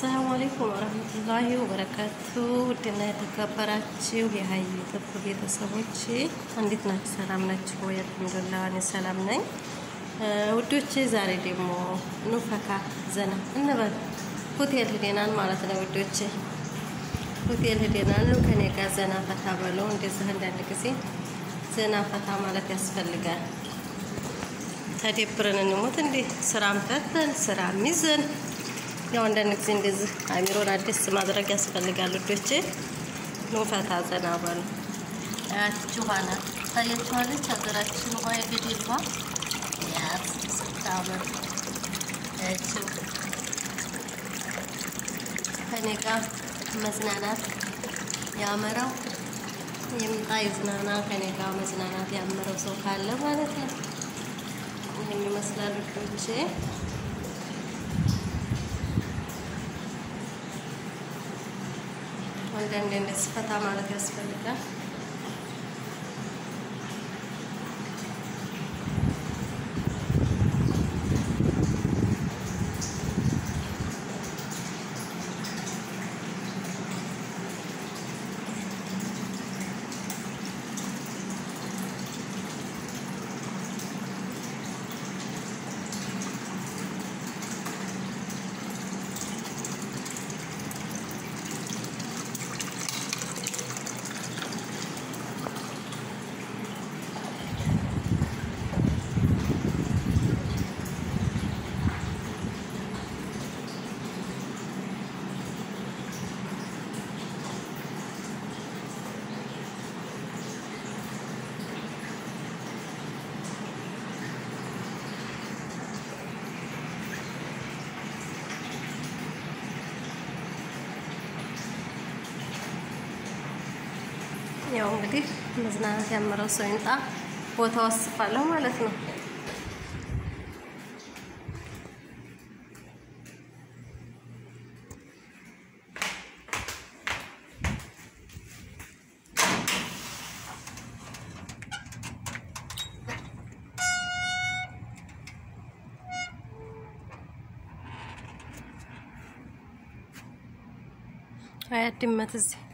አሰላሙ አለይኩም ወረህመቱላሂ ወበረካቱ። ውድና የተከበራችሁ የሀይ ጥብ ቤተሰቦች እንዴት ናችሁ? ሰላም ናችሁ ወይ? አልሐምዱሊላህ እኔ ሰላም ነኝ። ውዶች ዛሬ ደግሞ ኑ ፈካ ዘና እንበል። ሆቴል ሂደናል ማለት ነው ውዶች፣ ሆቴል ሂደናል። ኑ ከኔ ጋር ዘና ፈታ በለው። እንደዚህ አንዳንድ ጊዜ ዘና ፈታ ማለት ያስፈልጋል። ተደብረን እንሞት እንዴ? ስራም ፈተን ስራም ይዘን ያው አንዳንድ ጊዜ እንደዚህ አሚሮን አዲስ ማድረግ ያስፈልጋል። ልጆቼ ኑ ፈታ ዘና በሉ። አያችሁ ኋላ ታያችኋለች ሀገራችን ውሃ የገደል ውሃ ያት ስታምር ያችው ከኔ ጋር መዝናናት ያመረው ይምጣ ይዝናና። ከኔ ጋር መዝናናት ያመረው ሰው ካለ ማለት ነው። ይህን ይመስላል ልጆቼ። አንዳንዴ እንደዚህ ፈታ ማለት ያስፈልጋል። ያው እንግዲህ መዝናናት ያመረው ሰው ይምጣ፣ ቦታ ወስፋለሁ ማለት ነው። አያት ድመት እዚህ